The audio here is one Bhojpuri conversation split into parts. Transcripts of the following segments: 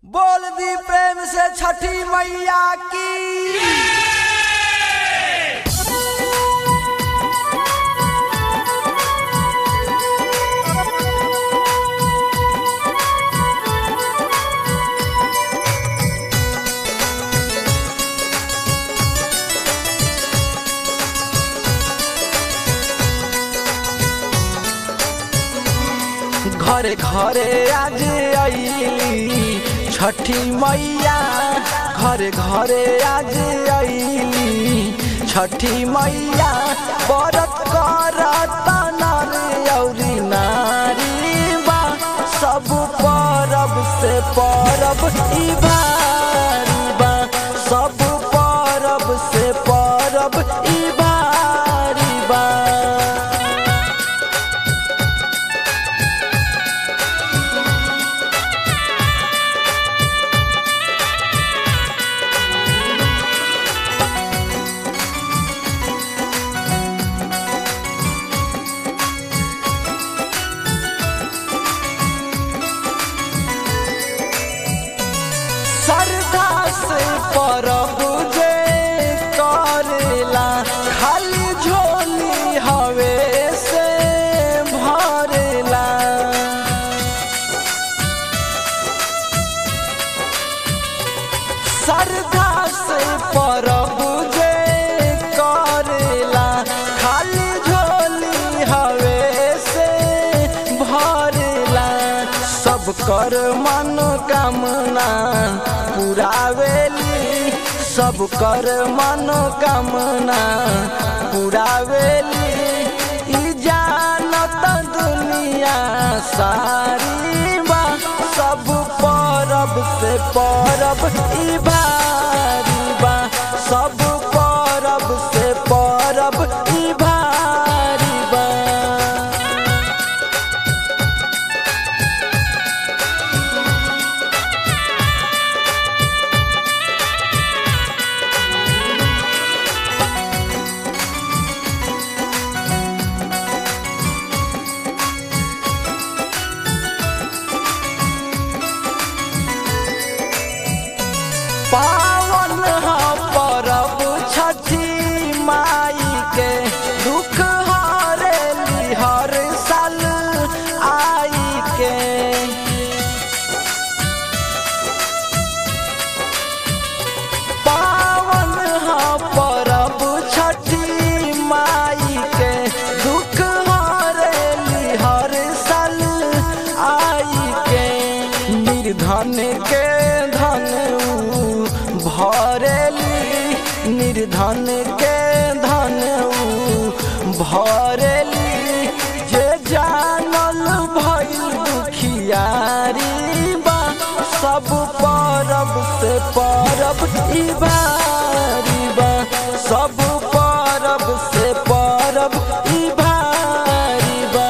बोल दी प्रेम से छठी मैया की घरे घरे आज अली छठी मैया घरे घरे आज अली छठी मैया व्रत करत नर औरी नारी बा सब परब से परब ई भारी बा सब परब से परब ई भारी बा श्रद्धा से परब जे करेला खाली झोली हवे से भरेला श्रद्धा से परब जे करेला खाली झोली हवे से भरेला सब कर मनोकामना पुरावेली सब कर मनोकामना पुरावेली ई जानत दुनिया सारी बा सब परब से परब ई भारी बा सब परब से परब ई भारी बा पावन ह परब छठी माई के दुख हरेली हर साल आई के पावन ह परब छठी माई के दुख हरेली हर साल आई के निर्धन के धन ऊ भरेली निर्धन के धन ऊ भरेली जे जानल भइल दुखियारी बा सब परब से परब ई भारी बा सब परब से परब ई भारी बा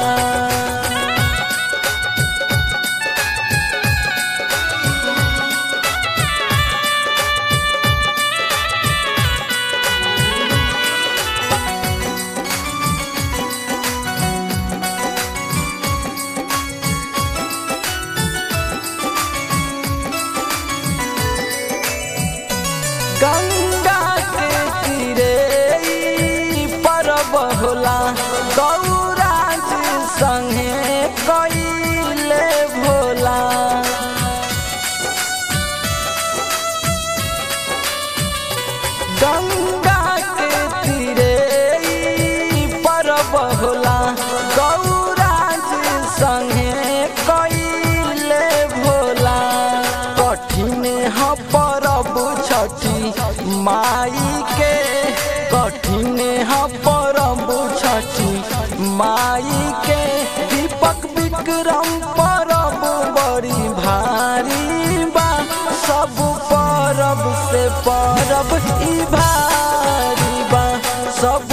गंगा के तीरे ई परब होला गौराज संगे कइले भोला गंगा के तीरे ई परब होला गौराज संगे कइले भोला कठिन ह परब छठी माई के कठिन ह परब छठी माई के दीपक विक्रम परब बड़ी भारी बा सब परब से परब ई भारी बा सब